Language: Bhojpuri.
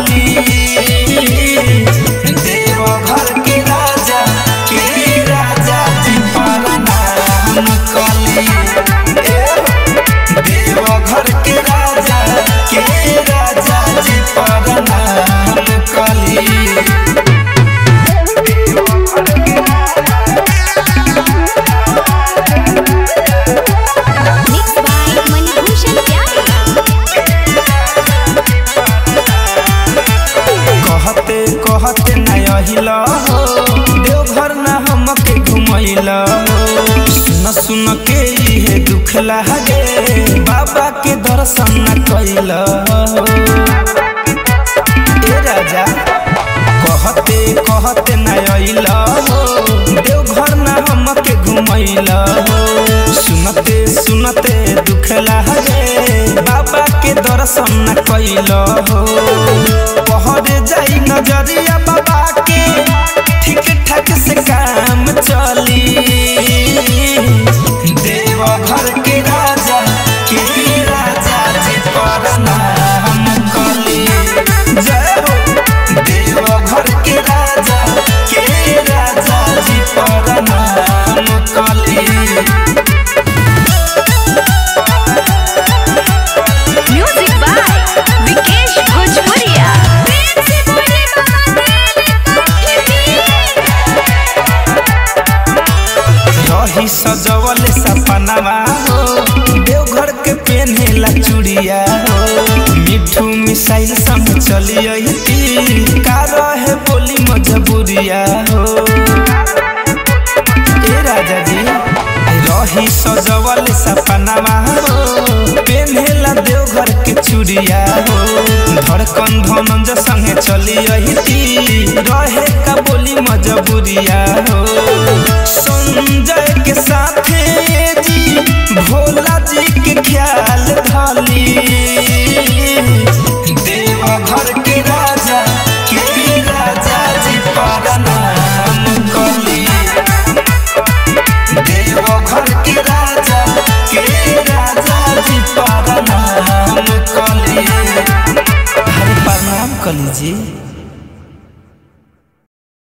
चली देवघर के राजा के राजा जी परनाम कली देवघर के राजा के राजा जी परनाम कली Mixed by Manibhushan Pyare. कहते कहते न अहिल हो देवघर न हमके घुमैल हो सुन सुन के इहे दुख लागे बाबा के दर्शन न कैल हो ए राजा कहते कहते न अइल हो देवघर न हमके घुमैल हो सुनते सुनते दुख लागे बाबा के दर्शन न कैल हो पहरे जाई नजरिया बाबा के ठीक ठाक से काम चली देवघर के राजा के राजा जी परनाम कली जय हो देवघर के राजा के राजा जी परनाम कली Music by Vikesh Bhojpuria. रही सजवल सपनावा हो देवघर के पेन्हेला चूड़िया हो मिठू मिसाइल संग चली अइती का रहे बोली मजबूरिया हो ए राजा जी रही सजवल सपनावा हो पेन्हेला देवघर के चूड़िया हो धड़कन धनंज संगे चली अइती रहे का बोली मजबूरिया हो संजय के साथे जी भोला जी के ख्याल धली देवघर के राजा के राजा जी परनाम कली देवघर के राजा के राजा जी परनाम कली हरे प्रणाम कली जी